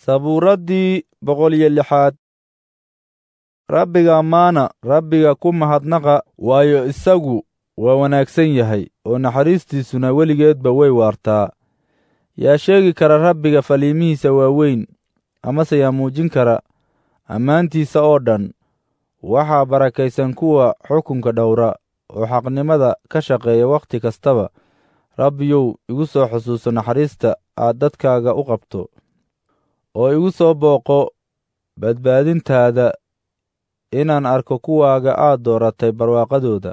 sabuuraddii boqol iyo lixaad rabbiga ammaana rabbiga ku mahadnaqa waayo isagu waa wanaagsan yahay oo naxariistiisuna weligeedba way waartaa yaa sheegi kara rabbiga faliimihiisa waaweyn amase yaa muujin kara ammaantiisa oo dhan waxaa barakaysan kuwa xukunka dhowra oo xaqnimada ka shaqeeya wakhti kastaba rabbiyow igu soo xusuuso naxariista aad dadkaaga u qabto oo igu soo booqo badbaadintaada inaan arko kuwaaga aad dooratay barwaaqadooda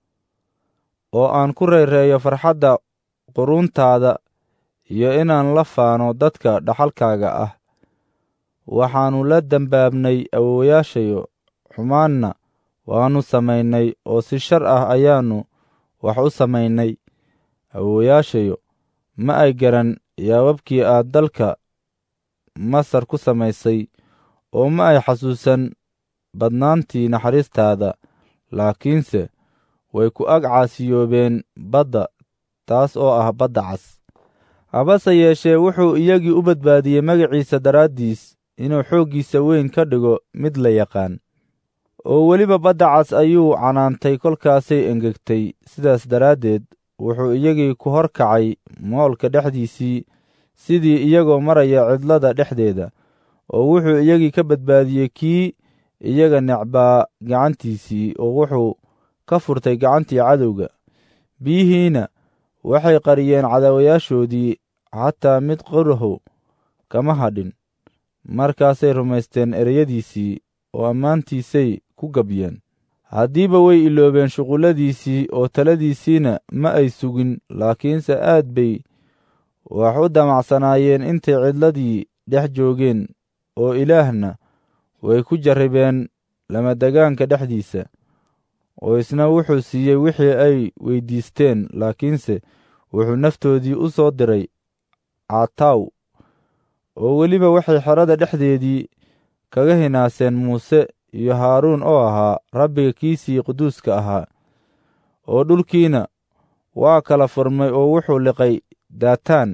oo aan ku reereeyo farxadda quruuntaada iyo inaan la faano dadka dhaxalkaaga ah waxaannu la dembaabnay awowayaashayo xumaanna waannu samaynay oo si shar ah ayaannu wax u samaynay awowayaashayo ma ay garan yaababkii aad dalka masar ku samaysay oo ma ay xasuusan badnaantii naxariistaada laakiinse way ku ag caasiyoobeen badda taas oo ah badda cas habase yeeshee wuxuu iyagii u badbaadiyey magaciisa daraaddiis inuu xooggiisa weyn ka dhigo mid la yaqaan oo weliba badda cas ayuu canaantay kolkaasay engegtay sidaas daraaddeed wuxuu iyagii ku hor kacay moolka dhexdiisii sidii iyagoo maraya cidlada dhexdeeda oo wuxuu iyagii ka badbaadiyey kii iyaga necbaa gacantiisii oo wuxuu ka furtay gacantii cadowga biyihiina waxay qariyeen cadaawayaashoodii xataa mid qoraho kama hadhin markaasay rumaysteen ereyadiisii oo ammaantiisay ku gabyeen haddiiba way iloobeen shuqulladiisii oo taladiisiina ma ay sugin laakiinse aad bay wax u damacsanaayeen intay cidladii dhex joogeen oo ilaahna way ku jarribeen lamadegaanka dhexdiisa oo isna wuxuu siiyey wixii ay weyddiisteen laakiinse wuxuu naftoodii u soo diray caataw oo weliba waxay xerada dhexdeedii kaga hinaaseen muuse iyo haaruun oo ahaa rabbiga kiisii quduuska ahaa oo dhulkiina waa kala furmay oo wuxuu liqay daataan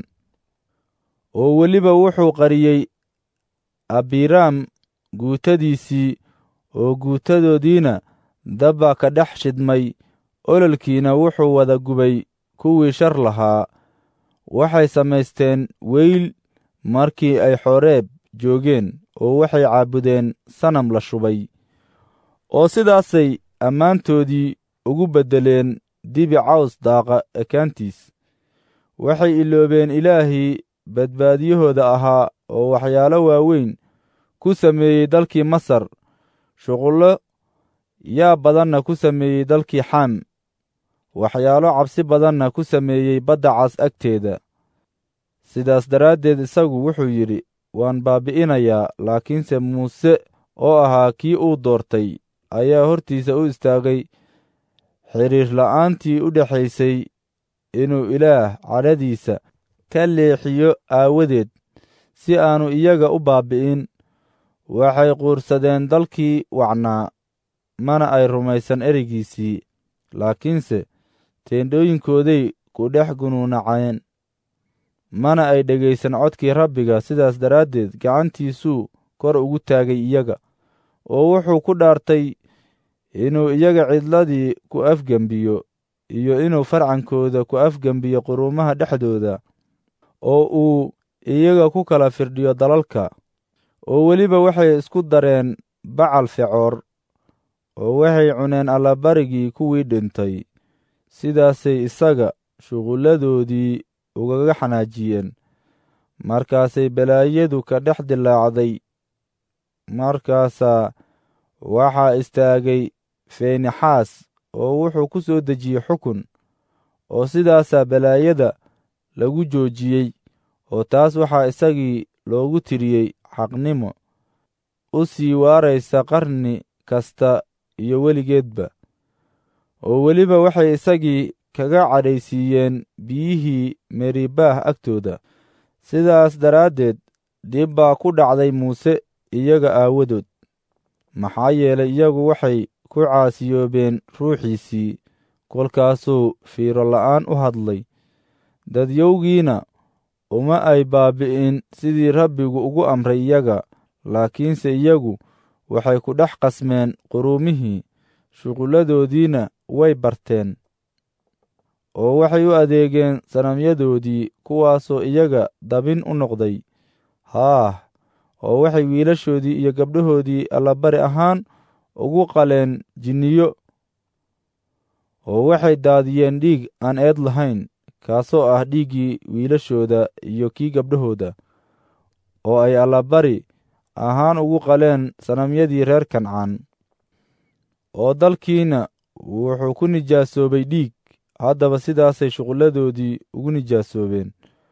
oo weliba wuxuu qariyey abiraam guutadiisii oo guutadoodiina dabbaa ka dhex shidmay ololkiina wuxuu wada gubay kuwii shar lahaa waxay samaysteen weyl markii ay xoreeb joogeen oo waxay caabudeen sanam la shubay oo sidaasay ammaantoodii ugu beddeleen dibi caws daaqa ekaantiis waxay iloobeen ilaahii badbaadiyahooda ahaa oo waxyaalo waaweyn ku sameeyey dalkii masar shuqullo yaa badanna ku sameeyey dalkii xaam waxyaalo cabsi badanna ku sameeyey badda cas agteeda sidaas daraaddeed isagu wuxuu yidhi waan baabbi'inayaa laakiinse muuse oo ahaa kii uu doortay ayaa hortiisa u istaagay xidhiir la'aantii u dhexaysay inuu ilaah cadhadiisa ka leexiyo aawadeed si aannu iyaga u baabbi'in waxay quursadeen dalkii wacnaa mana ay rumaysan ereygiisii laakiinse teendhooyinkooday ku dhex gunuunaceen mana ay dhegaysan codkii rabbiga sidaas daraaddeed gacantiisuu kor ugu taagay iyaga oo wuxuu ku dhaartay inuu iyaga cidladii ku afgembiyo iyo inuu farcankooda ku afgembiyo quruumaha dhexdooda oo uu iyaga ku kala firdhiyo dalalka oo weliba waxay isku dareen bacal fecoor oo waxay cuneen allabarigii kuwii dhintay sidaasay isaga shuqulladoodii ugaga xanaajiyeen markaasay balaayadu ka dhex dilaacday markaasaa waxaa istaagay feenixaas oo wuxuu ku soo dejiyey xukun oo sidaasaa balaayada lagu joojiyey oo taas waxaa isagii loogu tiriyey xaqnimo u sii waaraysa qarni kasta iyo weligeedba oo weliba waxay isagii kaga cadhaysiiyeen biyihii meribaah agtooda sidaas daraaddeed dhib baa ku dhacday muuse iyaga aawadood maxaa yeelay iyagu waxay ku caasiyoobeen ruuxiisii kolkaasuu fiiro la'aan u hadlay dadyowgiina uma ay baabi'in sidii rabbigu ugu amray iyaga laakiinse iyagu waxay ku dhex qasmeen quruumihii shuqulladoodiina way barteen oo waxay u adeegeen sanamyadoodii kuwaasoo iyaga dabin u noqday haah oo waxay wiilashoodii iyo gabdhahoodii allabari ahaan ugu qaleen jinniyo oo waxay daadiyeen dhiig aan eed lahayn kaasoo ah dhiiggii wiilashooda iyo kii gabdhahooda oo ay allabari ahaan ugu qaleen sanamyadii reer kancaan oo dalkiina wuxuu ku nijaasoobay dhiig haddaba sidaasay shuqulladoodii ugu nijaasoobeen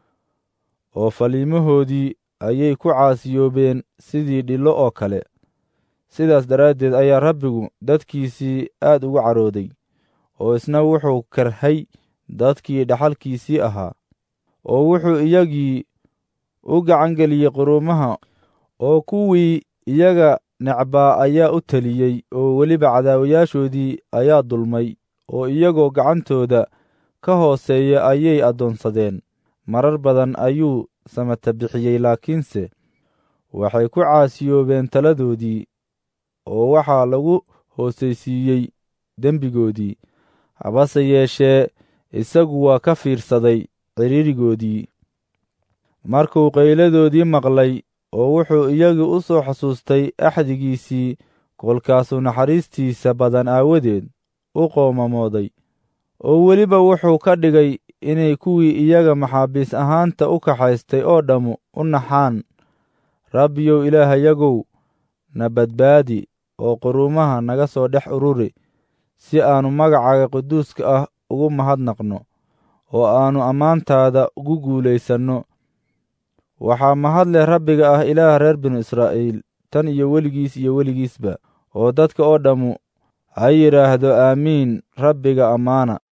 oo faliimahoodii ayay ku caasiyoobeen sidii dhillo oo kale sidaas daraaddeed ayaa rabbigu dadkiisii aad ugu carooday oo isna wuxuu karhay dadkii dhaxalkiisii ahaa oo wuxuu iyagii u gacangeliyey quruumaha oo kuwii iyaga necbaa ayaa u teliyey oo weliba cadaawayaashoodii ayaa dulmay oo iyagoo gacantooda ka hooseeya ayay addoonsadeen marar badan ayuu samata bixiyey laakiinse waxay ku caasiyoobeen taladoodii oo waxaa lagu hoosaysiiyey dembigoodii habase yeeshee isagu waa ka fiirsaday cidhiirigoodii markuu qayladoodii maqlay oo wuxuu iyagii u soo xasuustay axdigiisii kolkaasuu naxariistiisa badan aawadeed u qoomamooday oo weliba wuxuu ka dhigay inay kuwii iyaga maxaabiis ahaanta u kaxaystay oo dhammu u naxaan rabbiyow ilaahayagow na badbaadi oo quruumaha naga soo dhex ururi si aannu magacaaga quduuska ah ugu mahadnaqno oo aannu ammaantaada ugu guulaysanno waxaa mahad leh rabbiga ah ilaah reer binu israa'iil tan iyo weligiis iyo weligiisba oo dadka oo dhammu ha yidhaahdo aamiin rabbiga ammaana